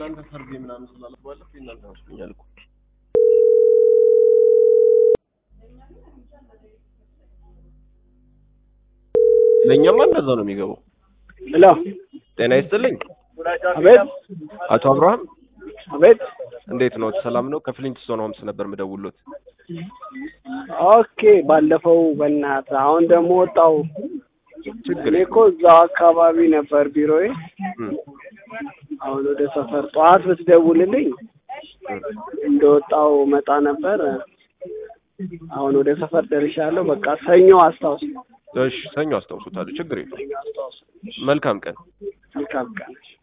የእናንተ ሰርቬ ምናምን ስላለ ባለፈው የእናንተ መስሎኛል እኮ ለእኛማ እንደዛ ነው የሚገባው። ሄሎ ጤና ይስጥልኝ አቤት አቶ አብርሃም አቤት እንዴት ነው? ሰላም ነው? ከፍሊንትስቶን ሆምስ ነበር የምደውልዎት። ኦኬ ባለፈው በእናትህ አሁን ደግሞ ወጣው ችግር እኔ እኮ እዛው አካባቢ ነበር ቢሮዬ እም፣ አሁን ወደ ሰፈር ጠዋት ብትደውልልኝ እንደወጣው መጣ ነበር አሁን ወደ ሰፈር ደርሻለሁ በቃ ሰኞ አስታውስ እሺ ሰኞ አስታውሱታለሁ። ችግር የለውም። ሰኞ አስታውስ መልካም ቀን። መልካም ቀን